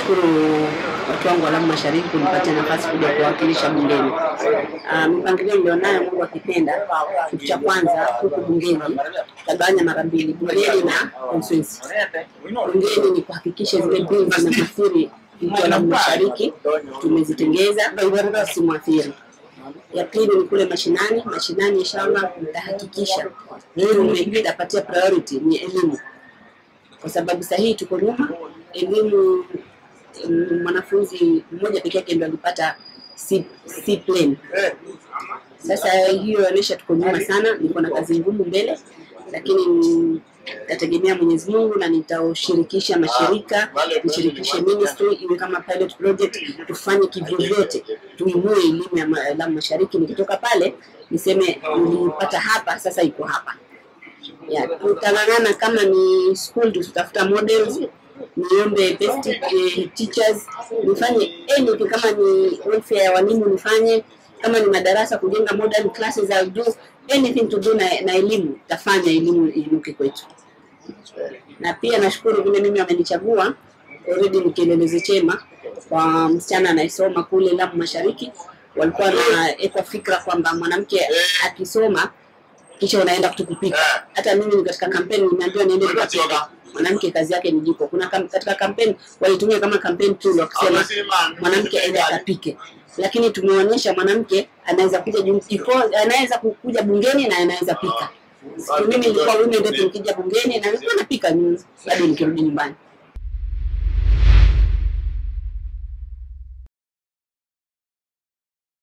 nashukuru watu wangu wa Lamu Mashariki kunipatia nafasi kuja kuwakilisha bungeni. Uh, mipangilio nilionayo, Mungu akipenda, kitu cha kwanza huku bungeni tagawanya mara mbili, bungeni na constituency. Bungeni ni kuhakikisha zile bills zinaathiri mtu wa Lamu Mashariki tumezitengeza simwathiri. Ya pili ni kule mashinani. Mashinani inshallah nitahakikisha itapatia priority ni elimu, kwa sababu sahihi tuko nyuma elimu. mm, Mwanafunzi mmoja peke yake ndio alipata C, C plane. Sasa hiyo inaonyesha tuko nyuma sana, niko na kazi ngumu mbele, lakini mm, nitategemea Mwenyezi Mungu na nitaushirikisha mashirika, nishirikishe ministry iwe kama pilot project, tufanye kivyovyote tuinue elimu ya ma- Lamu Mashariki. Nikitoka pale niseme nilipata hapa, sasa iko hapa. Ya, tutang'ang'ana kama ni school tutafuta models, niombe best eh, teachers, nifanye anything, kama ni welfare ya walimu nifanye, kama ni madarasa kujenga modern classes I'll do anything to do na, na elimu, tafanya elimu iinuke kwetu. Na pia nashukuru vile mimi wamenichagua already ni kielelezo chema kwa msichana anayesoma kule Lamu Mashariki. Walikuwa wanaweka fikra kwamba mwanamke akisoma kisha unaenda kutukupika. Hata mimi ni katika kampeni nimeambiwa niende nikapika. Mwanamke kazi yake ni jiko. Kuna kam, katika kampeni walitumia kama campaign tool wakisema mwanamke aende akapike, lakini tumeonyesha mwanamke anaweza kuja jum- jiko- anaweza kukuja bungeni na anaweza pika. Siku mimi nilikuwa women rep nikija bungeni na nilikuwa napika mm, bado nikirudi nyumbani.